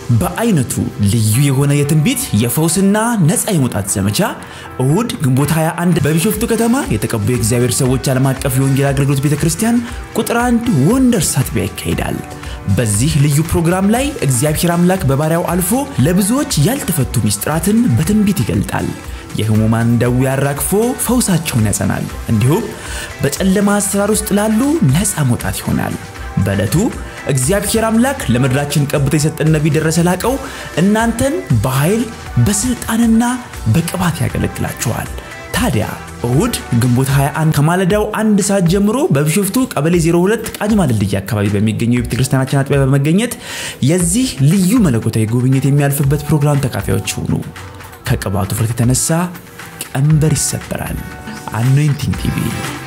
በአይነቱ ልዩ የሆነ የትንቢት የፈውስና ነፃ የመውጣት ዘመቻ እሁድ ግንቦት 21 በቢሾፍቱ ከተማ የተቀቡ የእግዚአብሔር ሰዎች ዓለም አቀፍ የወንጌል አገልግሎት ቤተ ክርስቲያን ቁጥር አንድ ወንደርስ አጥቢያ ይካሄዳል። በዚህ ልዩ ፕሮግራም ላይ እግዚአብሔር አምላክ በባሪያው አልፎ ለብዙዎች ያልተፈቱ ሚስጥራትን በትንቢት ይገልጣል። የህሙማን ደዌ አራግፎ ፈውሳቸውን ያጸናል። እንዲሁም በጨለማ አሰራር ውስጥ ላሉ ነፃ መውጣት ይሆናል። በዕለቱ እግዚአብሔር አምላክ ለምድራችን ቀብቶ የሰጠን ነቢይ ደረሰ ላቀው እናንተን በኃይል በስልጣንና በቅባት ያገለግላችኋል። ታዲያ እሁድ ግንቦት 21 ከማለዳው አንድ ሰዓት ጀምሮ በቢሾፍቱ ቀበሌ 02 ቃጂማ ድልድይ አካባቢ በሚገኘው የቤተ ክርስቲያናችን አጥቢያ በመገኘት የዚህ ልዩ መለኮታዊ ጉብኝት የሚያልፍበት ፕሮግራም ተካፋዮች ሁኑ። ከቅባቱ ፍረት የተነሳ ቀንበር ይሰበራል። አኖይንቲንግ ቲቪ